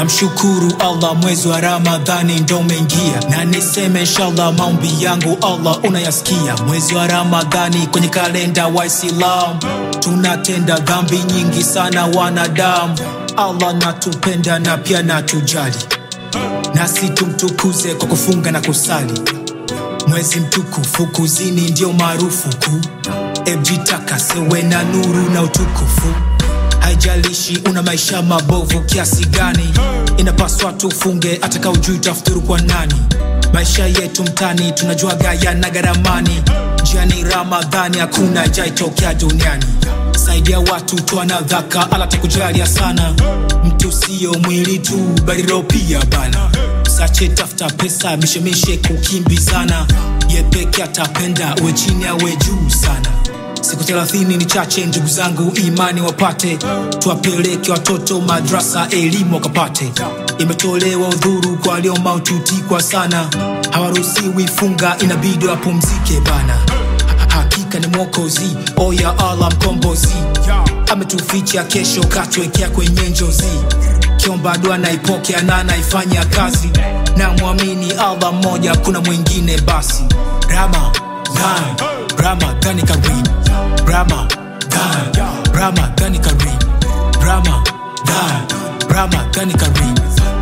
namshukuru allah mwezi wa ramadhani ndo umeingia na niseme inshallah maombi yangu allah unayasikia mwezi wa ramadhani kwenye kalenda wa islam tunatenda dhambi nyingi sana wanadamu allah natupenda na pia natujali nasi tumtukuze kwa kufunga na kusali mwezi mtukufu kuzini ndio maarufu kuu ejitakasewe na nuru na utukufu haijalishi una maisha mabovu kiasi gani inapaswa tufunge ataka ujui tafuturu kwa nani maisha yetu mtani tunajua gaya na garamani njiani ramadhani hakuna jaitokea duniani saidia watu twana dhaka ala takujalia sana mtu siyo mwili tu bali roho pia bana sache tafuta pesa mishemishe kukimbizana ye peke atapenda uwe chini awe juu sana siku thelathini ni chache ndugu zangu imani wapate tuwapeleke watoto madrasa elimu wakapate imetolewa udhuru kwa walio maututi kwa sana hawaruhusiwi funga inabidi wapumzike bana Ha- hakika ni mwokozi oya allah mkombozi ametuficha kesho katwekea kwenye njozi kiomba dua naipokea na naifanya kazi na mwamini allah mmoja kuna mwingine basi ramadan ramadhani karim ramadan ramadhani karim ramadan ramadhani karim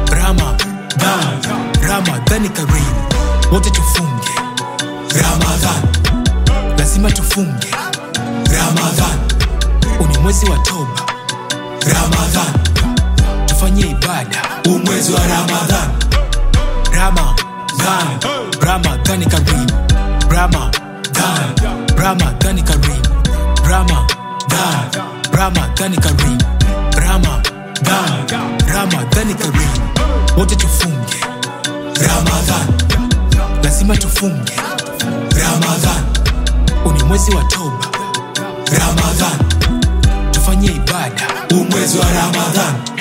ramadan ramadhani karim wote tufunge ramadhan lazima tufunge ramadhan uni mwezi wa toba ramadhan tufanye ibada huu mwezi wa ramadhan ramadhan ramadhani karim ramadan ramadhani karim ramadan ramadhani karim ramadan ramadhani karim wote tufunge ramadhan lazima tufunge ramadhan uni mwezi wa toba ramadhan tufanye ibada huu mwezi wa ramadhan